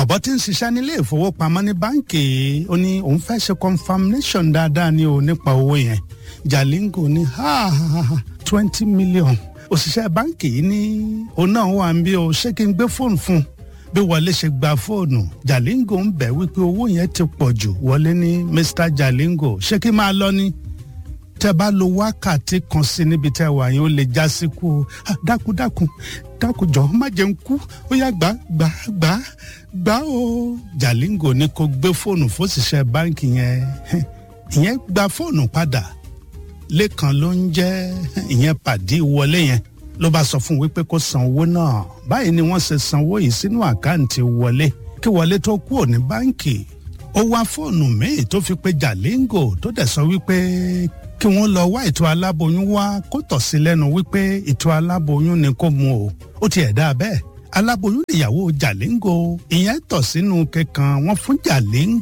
bàbá tí ń ṣiṣẹ́ nílé ìfowópamọ́ ní báǹkì ó ní òun fẹ́ ṣe confirmation dáadáa ní o nípa owó yẹn Jalingo ní twenty million òṣìṣẹ́ báǹkì yìí ní òun náà wà ń bí o ṣé kí n gbé fóònù fún un bí wọlé ṣe gba fóònù Jalingo ń bẹ̀ wípé owó yẹn ti pọ̀ jù wọlé ní Mr Jalingo ṣé kí n máa lọ ni tẹ bá lo wákàtí kan sí níbi tẹ wà yẹn ó lè já sí kú o dákun dákun dákun jọ má jẹun kú ó yá gbà gbà gbà gbà o Jalingo ní kó gbé fóònù fóṣìṣẹ́ báǹkì yẹn ìyẹn gba fóònù padà lẹ́kan ló ń jẹ́ ìyẹn pàdé wọlé yẹn ló bá sọ fún un wípé kó san owó náà báyìí ni wọ́n ṣe sanwó yìí sínú àkáǹtì wọlé kí wọlé tó kúrò ní báǹkì ó wá fóònù míì tó fi pe Jalingo tó dẹ̀ sọ wípé kí wọ́n lọ wá ètò aláboyún wá kó tọ̀ sí lẹ́nu wípé ètò aláboyún ni kó mu o ó tiẹ̀ dá bẹ́ẹ̀ aláboyún ìyàwó Jalingo ìyẹn tọ̀ sínú kẹkàn wọn fún Jalingo.